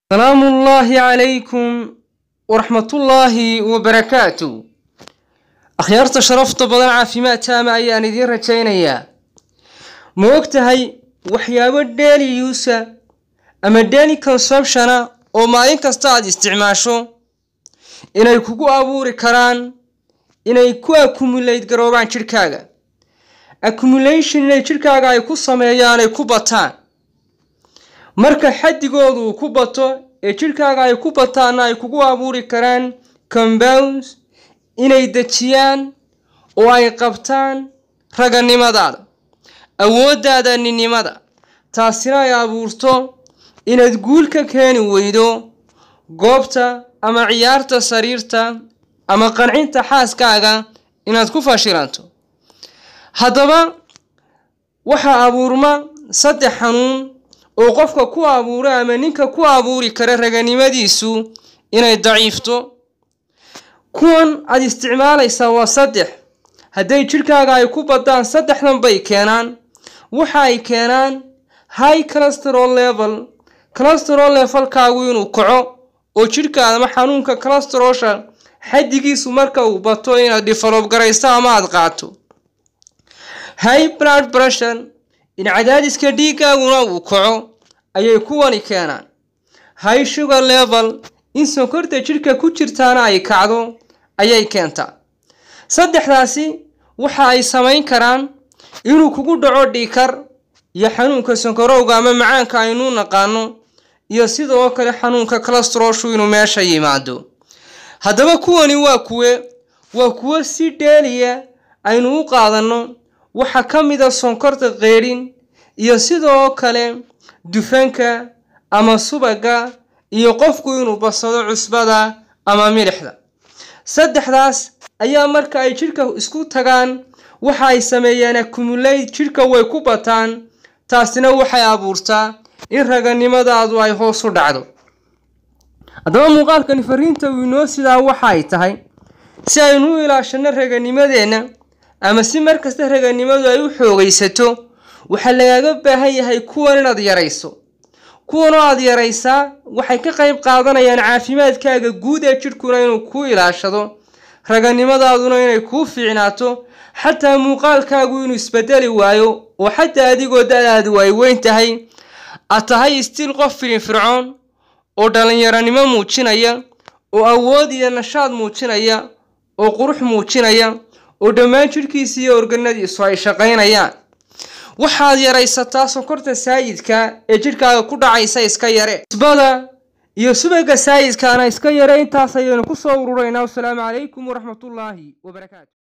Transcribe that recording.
salaamu ullaahi calaykum waraxmatullaahi wabarakaatu akhyaarta sharafta badan caafimaad taama ayaan idiin rajaynayaa ma og tahay waxyaabo daily usa ama daily consumptiona oo maalin kasta aad isticmaasho inay kugu abuuri karaan inay ku accumulate garoobaan jidhkaaga accumulation inay jidhkaaga ay ku sameeyaan ay ku bataan marka xaddigoodu uu ku bato ee jidhkaaga ay ku bataanna ay kugu abuuri karaan compounds inay dejiyaan oo ay qabtaan raganimadaada awooddaada ninnimada taasina ay abuurto inaad guul ka keeni weydo goobta ama ciyaarta sariirta ama qancinta xaaskaaga inaad ku fashilanto haddaba waxaa abuurma saddex xanuun oo qofka ku abuura ama ninka ku abuuri kara raganimadiisu inay daciifto kuwan aada isticmaalaysaa waa saddex hadday jidhkaaga ay ku badaan saddexdan bay keenaan waxa ay keenaan high cholesterol level cholesterol levelkaagu inuu kaco oo jidhkaada ama xanuunka cholesterolsha xaddigiisu marka uu bato inaad develop garayso ama aada qaato high blood pressure in cadaadiska dhiiggaaguna uu kaco ayay kuwani keenaan high sugar level in sonkorta jidhka ku jirtaana ay kacdo ayay keentaa saddexdaasi waxa ay samayn karaan inuu kugu dhaco dhiikar iyo xanuunka sonkorowga ama macaanka aynuu naqaano iyo sidoo kale xanuunka calestrolshu inuu meesha yimaado haddaba kuwani waa kuwe waa kuwo si dheeliya aynu u qaadanno waxaa ka mida sonkorta qeydhin iyo sidoo kale dufanka ama subaga iyo qofku inuu badsado cusbada ama milixda saddexdaas ayaa marka ay jidhka isku tagaan waxa ay sameeyaan accumulate jidhka way ku bataan taasina waxay abuurtaa in raganimadaadu ay hoos u dhacdo haddaba muuqaalkani fariinta uu inoo sidaa waxa ay tahay si aynu u ilaashanno raganimadeenna ama si markasta raganimadu ay u xoogaysato waxaa lagaaga baahan yahay kuwan inaad yarayso kuwanoo aada yaraysaa waxay ka qayb qaadanayaan caafimaadkaaga guud ee jidhkuna inuu kuu ilaashado raganimadaaduna inay kuu fiicnaato xataa muuqaalkaagu inuu isbedeli waayo oo xataa adigoo da-daadu ay weyn tahay aad tahay istiil qof filinfircoon oo dhallinyaronimo muujinaya oo awood iyo nashaad muujinaya oo qurux muujinaya oo dhammaan jidhkiisa iyo organadiisu ay shaqaynayaan waxaad yaraysataa sonkorta saayidka ee jidhkaaga ku dhacaysa iska yare isbada iyo subaga saayidkaana iska yare intaas ayaynu ku soo ururaynaa wasalaamu calaykum waraxmatullaahi wabarakaatu